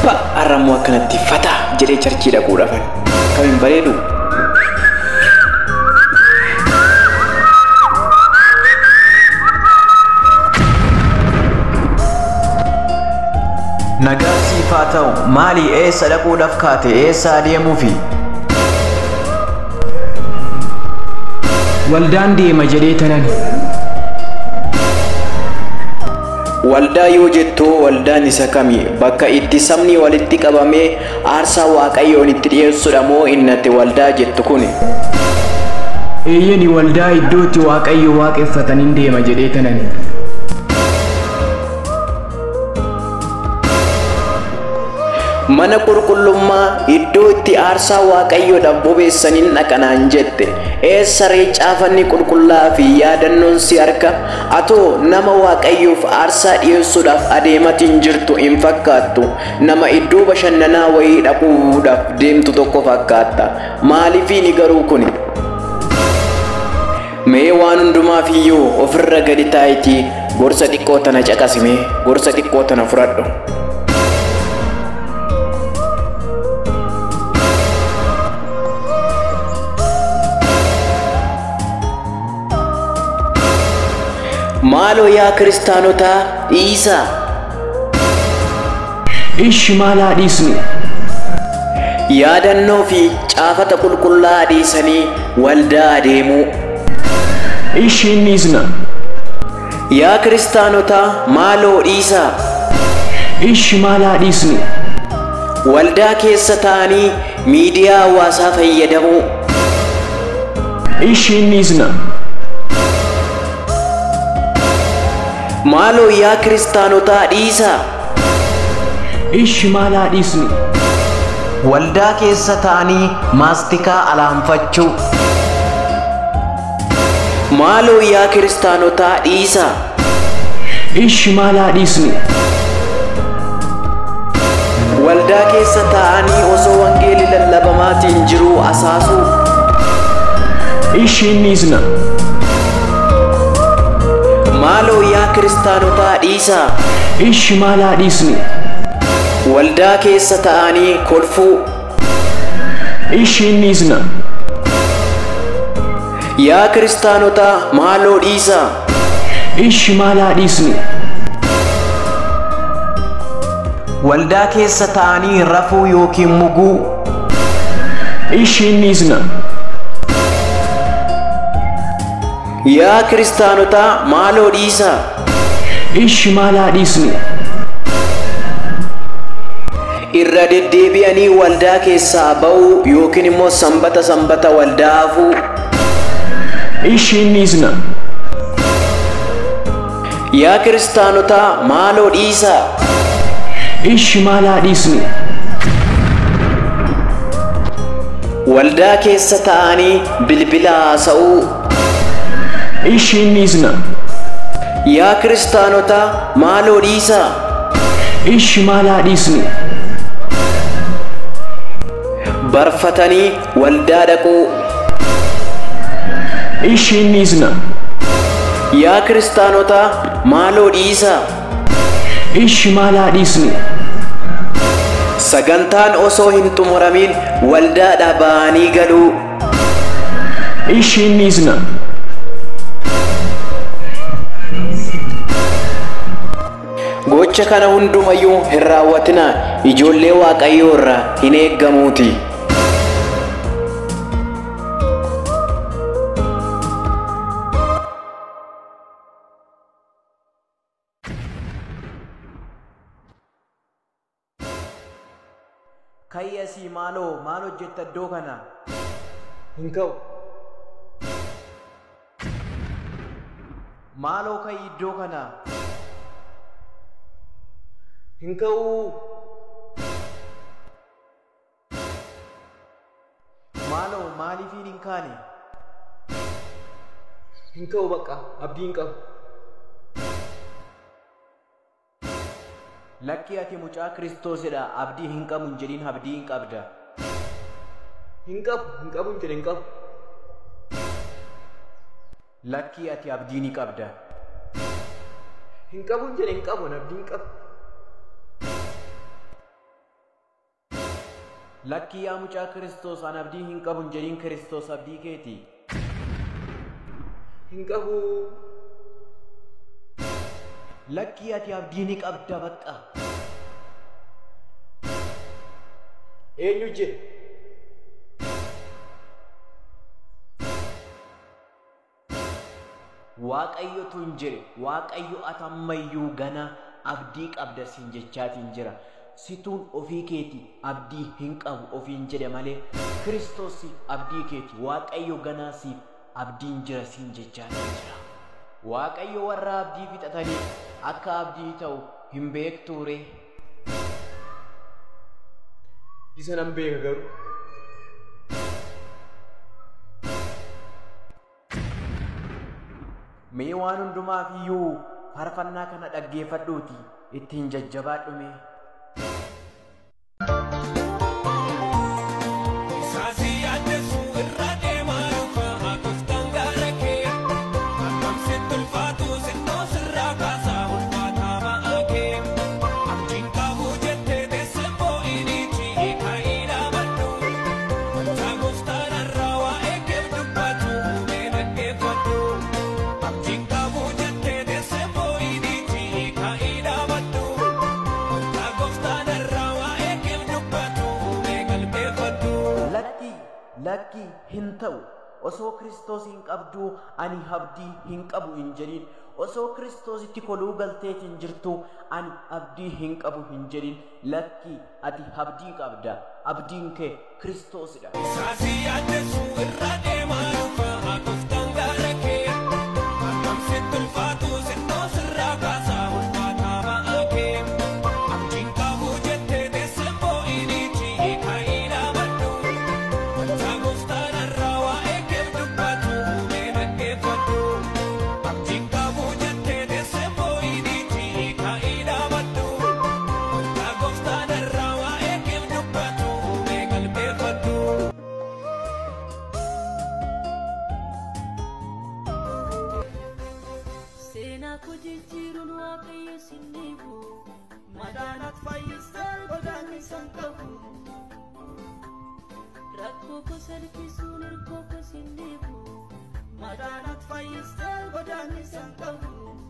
Pa har'ammoo akkanatti fataa jedhee charchii dhaquu dhafan. Kam hin bareedu? Nagaa siif haa ta'u maali eessa dhaquudhaaf kaate eessa adeemuufi? Waldaan deema jedhee tanan. Waldaa yoo jettu waldaan isa kami bakka itti sabni walitti qabamee aarsaa waaqayyoon itti dhiyeessudha moo innatti waldaa jettu kuni? Eeyyani waldaa iddootti waaqayyo waaqeffataniin deema jedhee tanan. Mana qulqullummaa iddoo itti aarsaa waaqayyoodhaaf bobeessaniin dhaqanaan jette eessa ree caafanni qulqullaa fi yaadannoon si harka atoo nama waaqayyoof aarsaa dhiyeessuudhaaf adeematiin jirtu hin fakkaattu nama iddoo bashannanaa wayii dhaquudhaaf deemtu tokko fakkaatta maaliifiini garuu kuni mee waan hundumaaf iyyuu ofirra gadi taayitii gorsa xiqqoo tana caqasimee gorsa xiqqoo tana fudhadhu. maaloo yaa kiristaanotaa dhiisaa Ishi maal haa dhiisnu? yaadannoo fi caafata qulqullaa dhiisanii waldaa adeemuu Ishi hin dhiisna. yaa kiristaanotaa maaloo dhiisaa Ishi maal haa dhiisnu? waldaa keessa ta'anii miidiyaa hawaasaa fayyadamuu Ishi hin dhiisna. maaloo yaa kiristaanotaa dhiisaa Ishi maal haa dhiisnu? Waldaa keessa ta'anii maastikaa alaanfachuu. maaloo yaa kiristaanotaa dhiisaa Ishi maal haa dhiisnu? waldaa keessa ta'anii osoo wangeelli lallabamaatiin jiruu asaasuu Ishi hin dhiisna. maaloo yaa kiristaanotaa dhiisaa Ishi maal haa dhiisnu? waldaa keessa ta'anii kolfuu Ishi hin dhiisna. yaa kiristaanotaa maaloo dhiisaa Ishi maal haa dhiisnu? Waldaa keessa ta'anii rafuu yookiin muguu. Ishi hin dhiisna. yaa kiristaanotaa maaloo dhiisaa Ishi maal haa dhiisnu? irra deddeebi'anii waldaa keessaa ba'uu yookiin immoo sanbata sanbata waldaa hafuu Ishi hin dhiisna. yaa kiristaanotaa maaloo dhiisaa Ishi maal haa dhiisnu? waldaa keessa ta'anii bilbila haasa'uu Ishi hin dhiisna. yaa kiristaanotaa maaloo dhiisaa Ishi maal haa dhiisnu? barfatanii waldaa dhaquu Ishi hin dhiisna. yaa kiristaanotaa maaloo dhiisaa Ishi maal haa dhiisnu? sagantaan osoo hin xumuramin waldaadhaa ba'anii galuu Ishi hin dhiisna. gocha kana hundumayyuu hin raawwatinaa ijoollee waaqayyoo irraa hin eeggamuuti Kayyasii maaloo maal hojjetta iddoo kana? Hin ka'u. Maaloo ka'ii iddoo kana? Hin ka'u. Maaloo maaliifiin hin kaane? Hin ka'u bakka abdii hin qabu. Lakkii ati mucaa Kiristoosidha abdii hin qabu hin jedhin abdii hin qabda. Hin qabu hin qabu hin jedhe hin qabu. Lakkii ati abdii ni qabda. Hin qabu hin jedhe hin qabu abdii hin qabu. Lakkii yaa mucaa Kiristoos an abdii hin qabu hin jedhin Kiristoos abdii keeti. Hin qabu. Lakkii ati abdii ni qabda baqqa. Eenyu jedhe? Waaqayyotu hin jedhe Waaqayyo atammayyuu gana abdii qabda siin jechaatiin jira. Situun ofii keeti abdii hin qabu ofiin jedhe malee Kiristoos abdii keeti Waaqayyo ganaa siif abdiin jira siin jechaatiin jira. Waaqayyo warra abdii fixatanii akka abdii ta'u hin beektuure. Isa nan beeka garuu. Mee waan hundumaaf iyyuu faarfannaa kana dhaggeeffadhuuti ittiin jajjabaadhume. Saasi yaaddeessu irra deemaa dhufa gooftaan gaara kee Akkam sitti ulfaatu sittoo sirraa kaasaa ulfaataa ba'aa kee Abdiin qabu jettee teessee boo'iniiti kaa'ii dhaabadhu Wanta gooftaan irraa waa'ee kee dubbatu mee dhaggeeffadhu Abdiin qabu jettee teessee boo'iniiti kaa'ii dhaabadhu Wanta gooftaan irraa waa'ee kee dubbatu mee qalbeeffadhu Lakki lakki hin ta'u osoo Kiristoos hin qabdu ani abdii hin qabu hin jedhin osoo Kiristoositti koluu galteetiin jirtu ani abdii hin qabu hin jedhin lakki ati abdii qabda abdiin kee Kiristoosidha. Saasi yaaddeessu irra deemaa dhufa gooftaan gaara kee Akkam sitti ulfaatu sittoo sirraa kaasaa ulfaataa ba'aa kee Abdiin qabu jettee teessee boo'iniiti kaa'ii dhaabadhu Wanta gooftaan irraa waa'ee kee dubbatu mee dhaggeeffadhu Abdiin qabu jettee teessee boo'iniiti kaa'ii dhaabadhu Wanta gooftaan irraa waa'ee kee dubbatu mee qalbeeffadhu Seenaa koo jijjiiruun waaqayyo sin dhiibu madaanat fayyistaa godaanni san qabu rakkoo koo salphisuun hirkoo koo sin dhiibu madaanat fayyistaa godaanni san qabu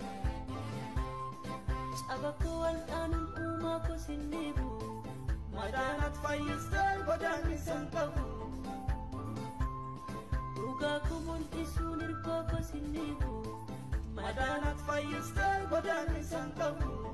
caba koo wal'aanuun uumaa koo sin dhiibu madaanat fayyistaa godaanni san qabu dhugaa koo mul'isuun hirkoo koo sin dhiibu madaanat fayyistaa godaanni san qabu